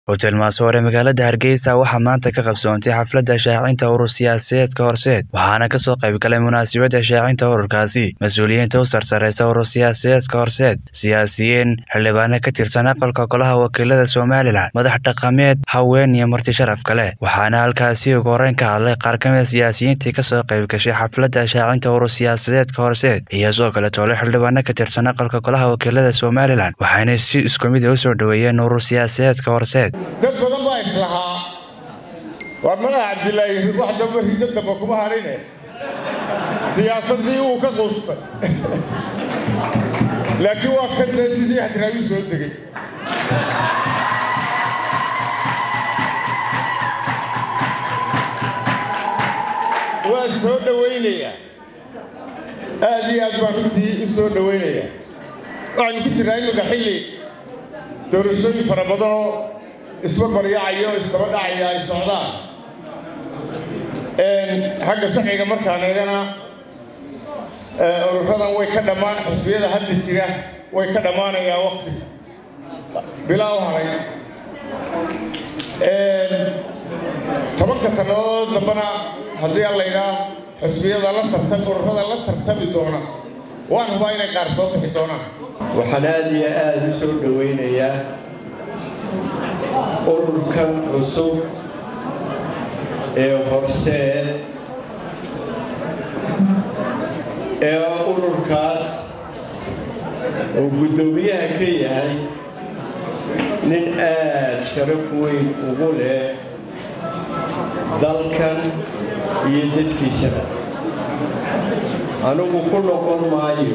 hotel maasoore magaalada hargeysa waxaa maanta ka qabsoontay xafladda shaacinta urur siyaasadeedka horseed waxaana kasoo qayb galay munaasabadda shaacinta ururkaasi mas-uuliyiinta u sarsareysa urur siyaasadeedka horseed siyaasiyiin xildhibaano ka tirsan aqalka golaha wakiilada somalilan madax dhaqameed haween iyo marti sharaf kale waxaana halkaasi ugu horeyn ka hadlay qaar ka mida siyaasiyiintii kasoo qayb gashay xafladda shaacinta urur siyaasadeedka horseed iyo sidoo kale toole xildhibaano ka tirsan aqalka golaha wakiilada somalilan waxaana si isku mid a usoo dhoweeyeen urur siyaasadeedka horseed dad badan baa islahaa waa madaxa cabdilaahi wax damba riddo damba kuma harine siyaasaddii uu ka quustay laakiin waa kan dee sidii hadraawi soo degay waa soo dhowaynayaa aad iyo aad baan runtii u soo dhowaynayaa waxaynu ku jirnaa imika xilli doorashooyin fara badanoo isla baryacaya oo isdaba dhacaya ay socdaan xagga sharciga markaan eegana ururadan way ka dhammaan xusbiyada hadda jira way ka dhammaanayaa wakti bilaa u haray tobanka sannadood dambana haddii aan laydhaa xusbiyada la tartam ururada la tartami doona waan hubaa inay qaar soo bixi doonaan waxaan aad iyo aada u soo dhowaynayaa ururkan cusub ee horseed ee ururkaas oo guddoomiyaha ka yahay nin aad sharaf weyn ugu leh dalkan iyo dadkiisaba anigu ku noqon maayo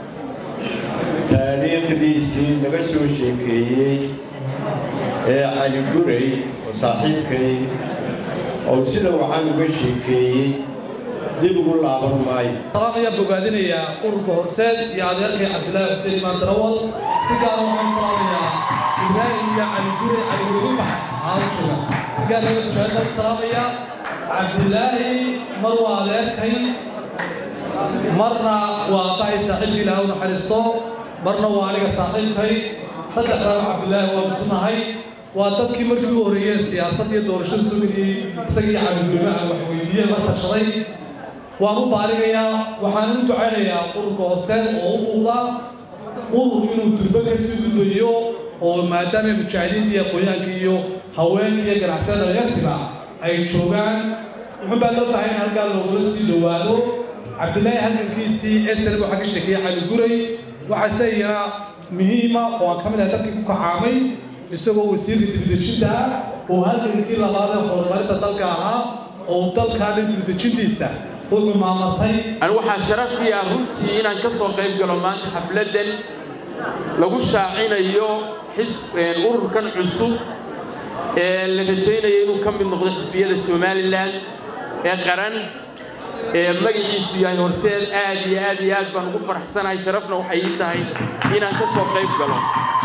taariikhdiisii naga soo sheekeeyey ee cali guray oo saaxiibkay oo sida waxaan uga sheekeeyey dib ugu laaban maayo salaam ayaan bogaadinayaa ururka horseed iyo adeerkay cabdilaahi xuseen imaan darawal si gaara waxaan salaamayaa ibraahim iyo cali guray cali guray u baxay haala jooga si gaar laga mujaahidaan u salaamayaa cabdilaahi mar waa adeerkay marna waa aabbahay saaxiibkii ilaah u naxariisto marna waa aniga saaxiibkay saddexdana cabdilaahi waa musunahay waa dadkii markii u horreeyey siyaasad iyo doorashada sugayey isagii cabigurimaha wax weydiiyey la tashaday waan u baarigayaa waxaan u ducaynayaa ururka horseed oo u muuqda urur inuu durbo ka sii gudbayo oo maadaama mujaahidiinta iyo aqoonyahanka iyo haweenka iyo ganacsiyada dhalinyartiba ay joogaan wuxuun baa loo baahay in halkaa loogula sii dhowaado cabdilaahi halgankiisii esel waxaa ka sheekeeyey cali guray waxaa isagana muhiima oo aan ka mid ahay dadkii ku kacaamay isagoo wasiirka dibudejinta ah oo halgankii labaad ee horumarinta dalka ahaa oo dalkaana dibudejintiisa wuxuu maamartay ani waxaa sharafii ah runtii inaan ka soo qayb galo maanta xafladdan lagu shaacinayo ururkan cusub ee la rajaynayo inuu ka mid noqdo xisbiyada somalilan ee qaran ee magaciisu yahay horseed aad iyo aad iyo aad baan ugu faraxsanahay sharafna waxay ii tahay inaan ka soo qayb galo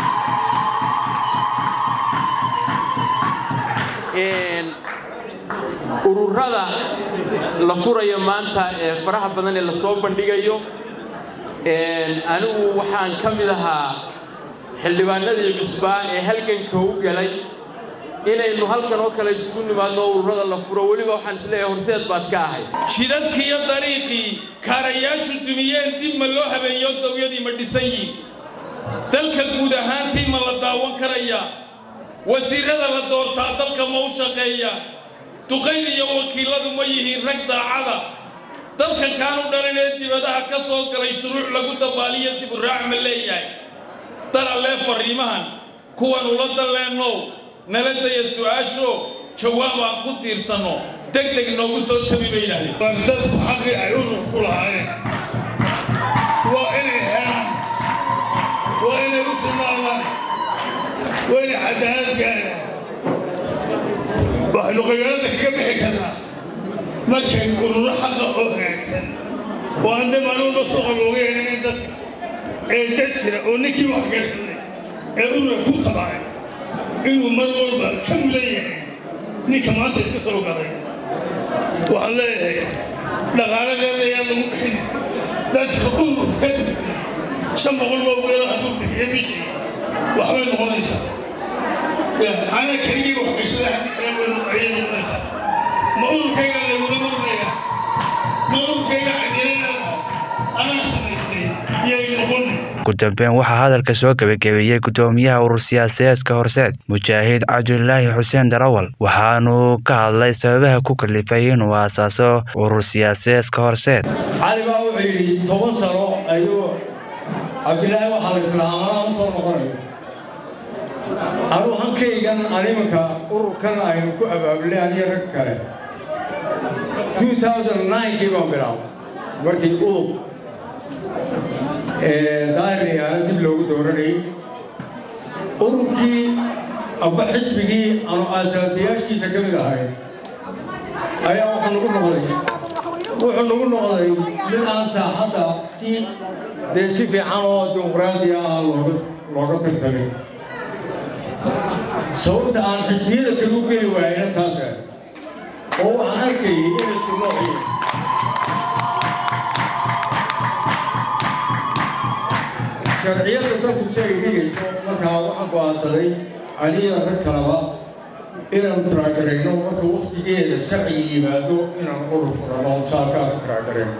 ururada la furayo maanta ee faraha badan ee lasoo bandhigayo anigu waxaan ka mid ahaa xildhibaanadii cusbaa ee halganka u galay inaynu halkan oo kale isugu nimaadno ururada la furo weliba waxaan isleeyahay horseed baad ka ahay jidadkii iyo dariiqii kaarayaashu dumiyeen dib ma loo habeeyo dawyadii ma dhisan yihin dalka guud ahaantii ma la daawan karaya wasiirrada la doortaa dalka ma u shaqeeya duqayda iyo wakiilladu ma yihiin rag daacada dalka kaanu dhalin ee dibadaha ka soo galay shuruuc lagu dabaaliyo diburaac ma leeyahay dalallee farriimahan kuwan ula dalleennow nala daya su'aasho jawaab aan ku tiirsanno deg deg noogu soo tabi bay yidhahdeen waa dadku xaqii ay urur ku lahaayeen waa inay helaan waa inay u sugnaadaan waa inay cadaalad gaaraan waxaynu qabyaalada kaga bixi karnaa markay ururo xaqa oo hagaagsan oo aan dhimanuuna suuqa looga yeelinin dadka ee dad jira oo ninkii wax gashaday ee urura ku tabaay inuu mar walba ka mulan yahay ninka maanta iska soo galay waxaan leeyahay dhaqaaladeeda ayaa lagu bixin dadka urur ka shan boqol baa weela hadduu bixiyo bishii waxbay noqonaysaa ana keligii waxgashada haddi kale waynu ayay noqonaysaa ma ururkayga lagula murmaya ma ururkayga cadilada anaa samaystay yay noqon ugu dambeyn waxaa hadalka soo gebagabeeyey guddoomiyaha urur siyaasadeedka horseed mujaahid cabdulaahi xuseen darawal waxaanu ka hadlay sababaha ku kalifay inuu aasaaso urur siyaasadeedka horseed cali baa wuxuu yidhi toban sano ayuu cabdilaahi waxaa la islaa amalaha u soo noqonayo anuu hankaygan animanka ururkan aynu ku abaabulay aniyo rag kale 2009kii baan bilaabay markii udub daahiriyaana dib loogu dooranayay ururkii amba xisbigii aanu aasaasiyaashiisa ka mid ahay ayaa wuxuu nagu noqday wuxuu nagu noqday mid aan saaxadda si dee si fiican oo dimuqraadiya ah looga looga tartamin sababta aan xisbiyada kale u geli waayena taasa oo waxaan arkayay inay sunoociyeen sharciyada dalku si ay dhigayso markaa waxaan go'aansaday aniya rag kalaba inaan tiragarayno marka waktigeeda sharciga yimaado inaan urur furano saalkaan tiragarayno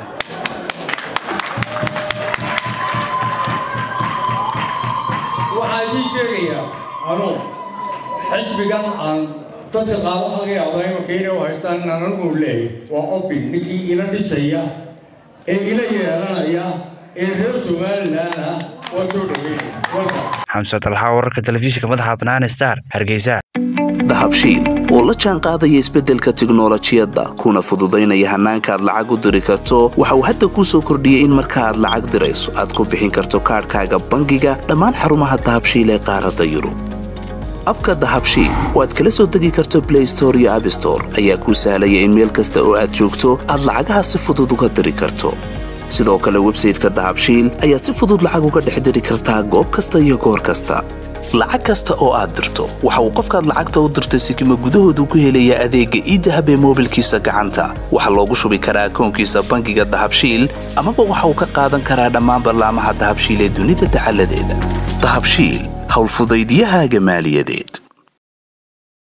waxaa idii sheegayaa anuu xisbigan aan dadka qaar waxaa laga yaabaa imanka inay u haystaan inaan anigu leeyahay waa obin ninkii ila dhisaya ee ila yeelanaya ee reer somaliland ah waa soo dhaweynaya xamse talxa wararka telefishinka madaxa bannaan star hargeysa dahabshiil oo la jaan qaadaya isbeddelka tiknolojiyadda kuna fududaynaya hannaanka aad lacag u diri karto waxa uu hadda kuu soo kordhiyey in marka aad lacag dirayso aad ku bixin karto kaadhkaaga bangiga dhammaan xarumaha dahabshiil ee qaaradda yurub abka dahabshiil oo aad kala soo degi karto blay store iyo abstore ayaa kuu sahlaya in meel kasta oo aad joogto aad lacagaha si fudud uga diri karto sidoo kale websayteka dahabshiil ayaad si fudud lacag uga dhex diri kartaa goob kasta iyo goor kasta lacag kasta oo aad dirto waxa uu qofkaad lacagta u dirtay sikima gudahoodu ku helayaa adeegga iidahab ee moobilkiisa gacanta waxaa loogu shubi karaa akoonkiisa bangiga dahabshiil amaba waxa uu ka qaadan karaa dhammaan ballaamaha dahabshiil ee dunida dacaladeeda dahabshiil howlfudaydyahaaga maaliyadeed